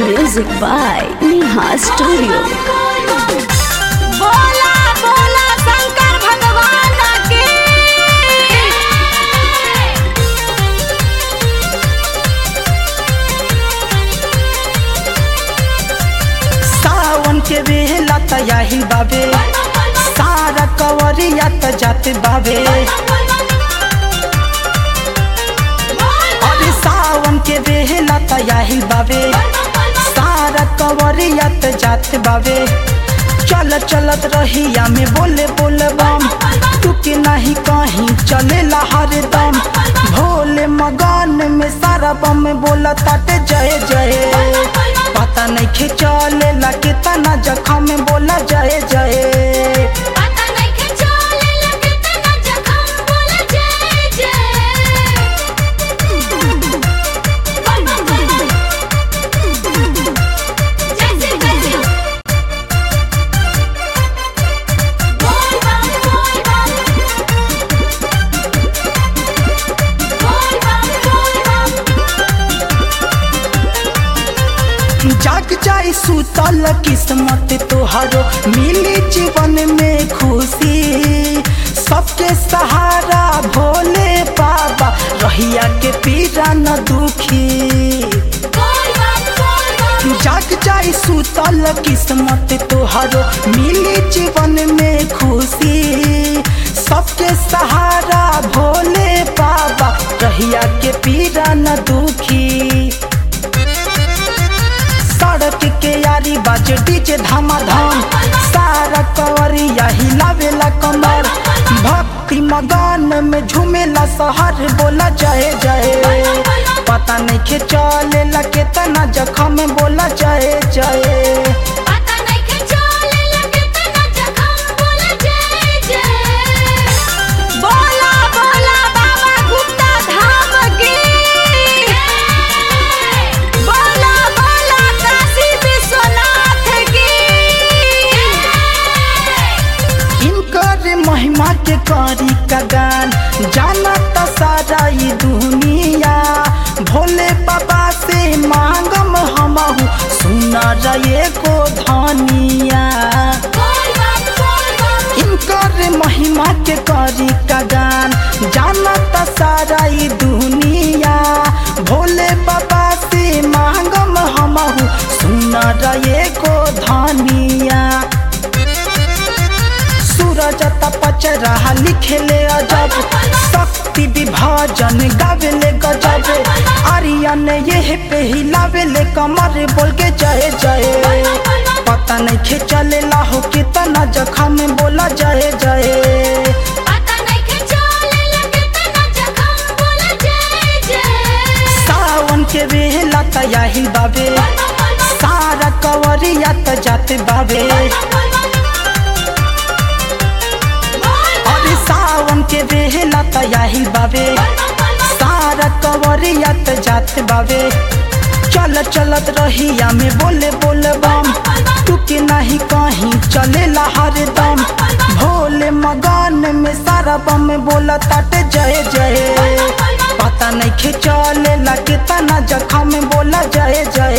Music by Neha Studio. बोला बोला शंकर भगवान की सावन के बेला तयाही बाबे सारा कवरिया त जाते बाबे अरे सावन के बेला तयाही बाबे सारा कवरिया त जाते बाबे चल चलत रहिया में बोले बोले बम टुके नहीं कहीं चले हरदम भोले मगन में सारा बम बोला ताटे जय जय पता नहीं खिंचले ला कितना जखम में बोला जय जय पता नहीं के चले लगे तना जखम बोले जय जय बम बम बम जैसे जैसे बोल बम बोल बम बोल बम बोल बम जाग जाई सुतल किस्मत तोहरो मिली जीवन में खुशी सबके सहारा भोले बाबा रहिया के पीरा न दुखी बोल बम बोल बम जाग जाई सुतल किस्मत तोहरो मिली जीवन में खुशी सबके सहारा भोले बाबा रहिया के पीरा न दुखी सड़क के यारी बाजे डीजे धमाधम सारा कवरिया हिलावेला कमर भक्ति मगन में झूमेला शहर बोला जय जय पता नहीं के चलेला केतना जखम में बोला जय जय पता नहीं के चले लगे तना जखम बोले जय जय बोला बोला बाबा गुप्ता धाम की बोला बोला काशी विश्वनाथ की इनकर महिमा के करी का गान जाना त सारा ई दुनिया भोले बाबा से मांगम हमहू सुना रहे को धनिया बोल बम बोल बम इनकर महिमा के करी का गान जाना त सारा ई दुनिया भोले बाबा से मांगम हमहू सुना रहे को धनिया सूरज तपच रहा लिखेले अजब शक्ति विभाजन गावेले गजब आर्यन ये पे हिलावेले कमर बोल के जय जय पता नहीं खिंचले लाहो कितना जखम में बोला जय जय पता नहीं के चले लगे तना जखम बोले जय जय सावन के बेला तयाही बाबे सारा कवरिया त जाते बाबे अरे सावन के बेला तयाही बाबे सारा कवरिया त जात बाबे चल चलत रहिया में बोले बोले बम टुके नहीं कहीं चले हरदम भोले मगन में सारा बम बोला ताटे जय जय पता नहीं खिंचले ला कितना जखम में बोला जय जय